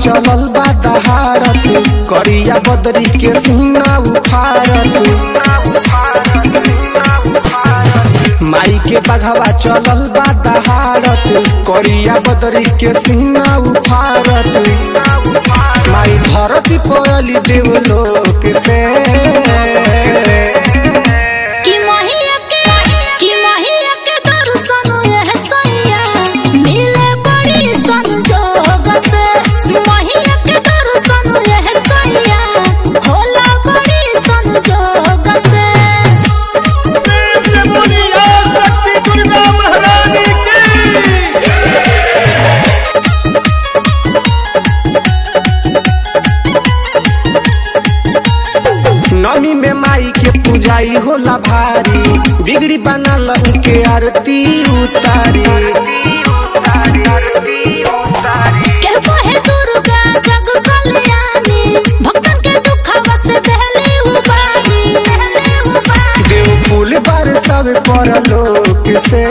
चलल बा दहारत करिया बदरी के सीना उफारत माई के बघवा चलल बा दहारत करिया बदरी के सीना उफारत माई धरती पड़ली देवलोक से कि महिया के कि महिया के दर्शन यह सैया मिले बड़ी संजोग से महिया के दर्शन यह सैया होला बड़ी संजोग से प्रेम से बोलिए शक्ति दुर्गा महारानी की नमी में माई के पूजाई होला भारी बिगड़ी बनल के आरती उतारी के कहे दुर्गा जग कल्याणी भक्तन के दुखवा से देहली उबारी देहली उबारी देव फूल पर सब पर लोक से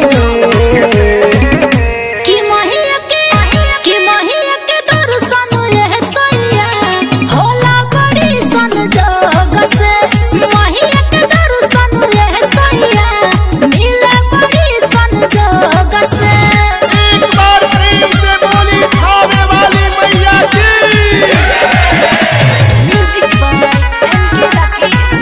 कि महिया के कि महिया के दर्शन यह सैया होला बड़ी संजोग से महिया के दर्शन यह सैया मिले बड़ी संजोग से एक बार प्रेम से बोली खावे वाली मैया की म्यूजिक बाय एनके राकेश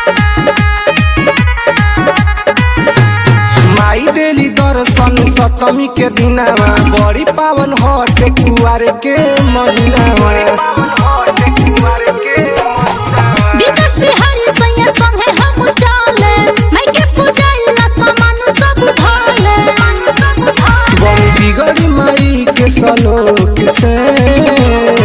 माई देली दर्शन सप्तमी के दिनावा बड़ी पावन हट कुआर के महीनावा विकास बिहारी सैया संगे हम चले मैं के पूजाइला सामान सब धोले सब धोले बड़ी बिगड़ी माई के सलोक से